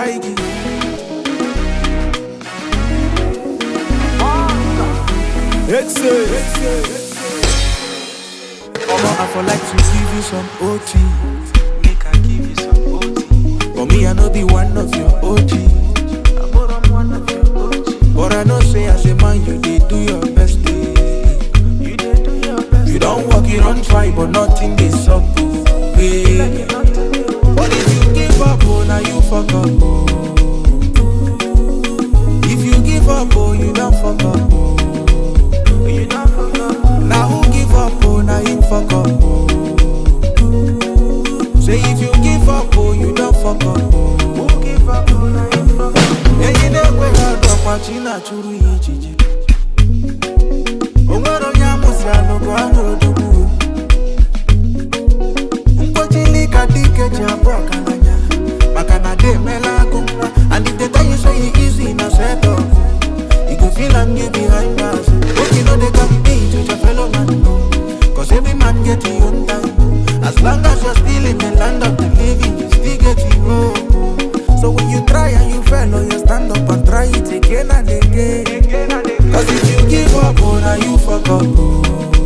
Craigie. Excel. Omo, I for like to give you some OT. Make I give you some OT. But me, I know be one of your OG. I put on one of your OG. But I know say as a man, you did do your best. eh. You did do your best. You don't work, you don't try, but nothing is up. oh, eh. Like you not to do. But if you give up, oh, now you fuck up. Oh. If you give up, oh, you don't fuck up. Oh. You don't forget. Now who give up, oh, now him fuck up. Oh. Say if you give up, oh, you don't fuck up. Oh. Who give up on I ain't forget. Eyi na-ekwe ha dọkwa chi na-achụrụ ya ijiji o nwere onye amụsị anụgụ anya odogwu mkpochili ka dike ji abụ ọgaranya maka na de emela agụ nwa and if they tell you say e easy na set up you go feel am you behind bars make you no dey compete with your fellow man no cause every man get him own time as long as you're still in the land of the living you still get your own so when you try and you fail oh you stand up and try it again and again Again and again. Cause if you give up, oh, now you fuck up, oh.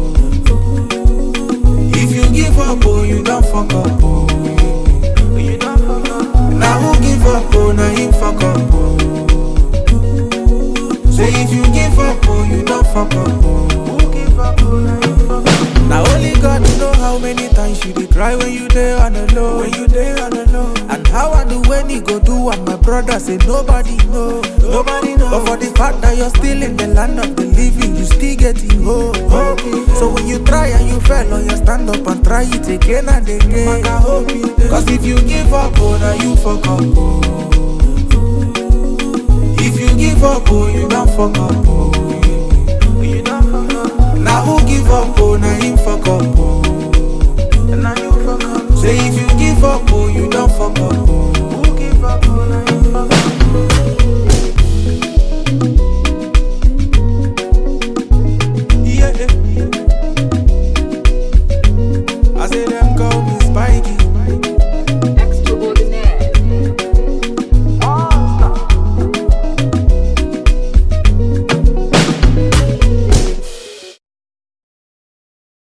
If you give up, oh, you don't fuck up, oh. You don't forget. Now who give up, oh, now him fuck up, oh. Say if you give up, oh, you don't fuck up, oh. Who give up on I ain't forget. Now only God know how many times you did cry when you there on the low, when you there on the low. And how I do when you go do and my brother say nobody know, nobody know. But for the fact that you're still in the land of the living, you still getting hope. So when you try and you fail, oh, you stand up and try it again and again. Cause if you give up, oh, now you fuck up. Oh. If you give up, oh, you don't fuck up. Oh. You don't forget. Now who give up, oh, now him fuck up. Oh. And now you forget. Say if you give up, oh, you don't fuck up. Oh.